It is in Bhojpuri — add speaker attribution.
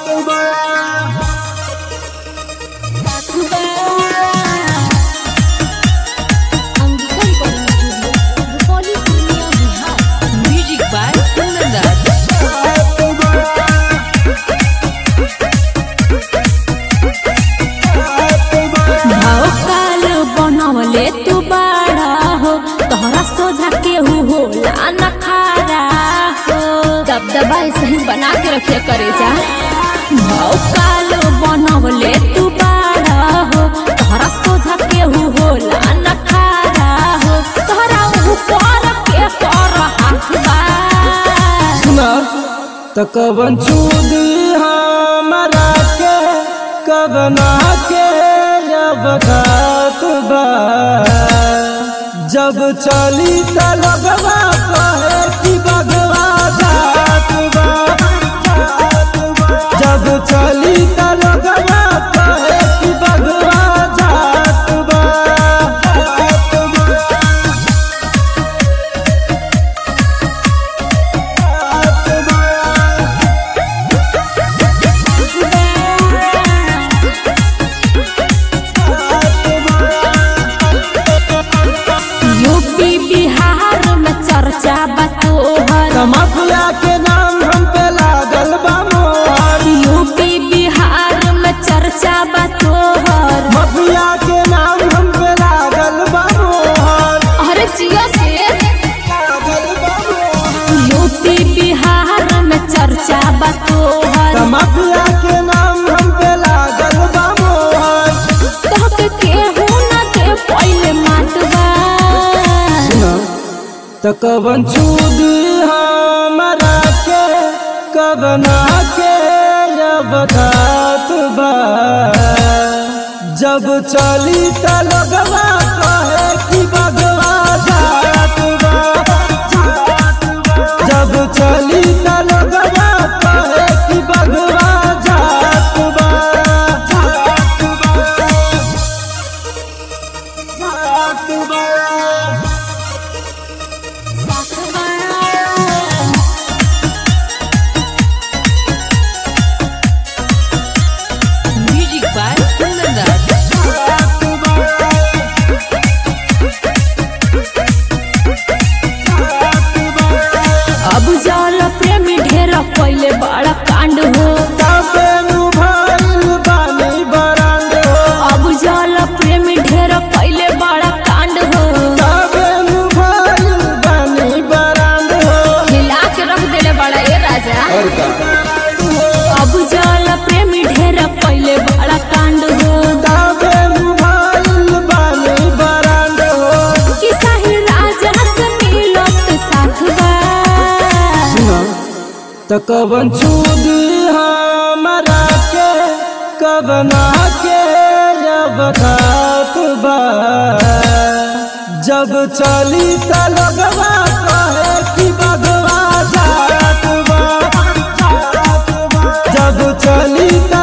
Speaker 1: Music by Kundan
Speaker 2: भौकाल बनवले तू बाड़ा हो तोहरा सोझा केहू होला न खारा हो दबदबा सही बना के रखे करे जा भौकाल बनवले तू बाड़ा हो तोहरा सोझा केहू होला न खारा हो तोहरा ऊपर के कर हाथ बा
Speaker 3: सुना त कवन चूदी हमरा के कवना के अब घात बा जब चली त लगवा कहे कि बगवा जात बा जब चली त लगवा कहे कि बगवा जात बा
Speaker 2: यूपी बिहार में चर्चा बा तोहर
Speaker 3: माफिया के नाम हम पे लागल बा मोहर
Speaker 2: यूपी बिहार में चर्चा बा तोहर
Speaker 3: माफिया के नाम हम पे लागल बा मोहर
Speaker 2: अरे जियो से
Speaker 3: लागल बा मोहर
Speaker 2: यूपी बिहार में चर्चा बा तोहर
Speaker 3: माफिया के नाम हम पे लागल बा मोहर
Speaker 2: तोहके केहू न दे पहिले माटवा
Speaker 3: सुना त कवन चूदी हमरा के कवना के अब घात बा जब चली त लगवा कहे कि बगवा जात बा जब चली त लगवा कहे कि बगवा जात बा जात बा
Speaker 1: Music by Kundan
Speaker 2: अब जल प्रेमी ढेर पहिले बड़ा कांड हो
Speaker 3: तबे मुभाइल बानी बरांड हो
Speaker 2: अब जल प्रेमी ढेर पहिले बड़ा कांड हो
Speaker 3: तबे मुभाइल बानी बरांड हो
Speaker 2: हिला के रख देले बड़ा ए राजा अब जल प्रेमी ढेर पहिले बड़ा कांड हो
Speaker 3: तबे मुभाइल बानी बरांड हो
Speaker 2: कि सही राजा से मिलत साथ बा
Speaker 3: सुना त कवन चूदी हमरा के कवना के अब घात बा जब चली त लगवा कहे कि बगवा जात बा जब चली त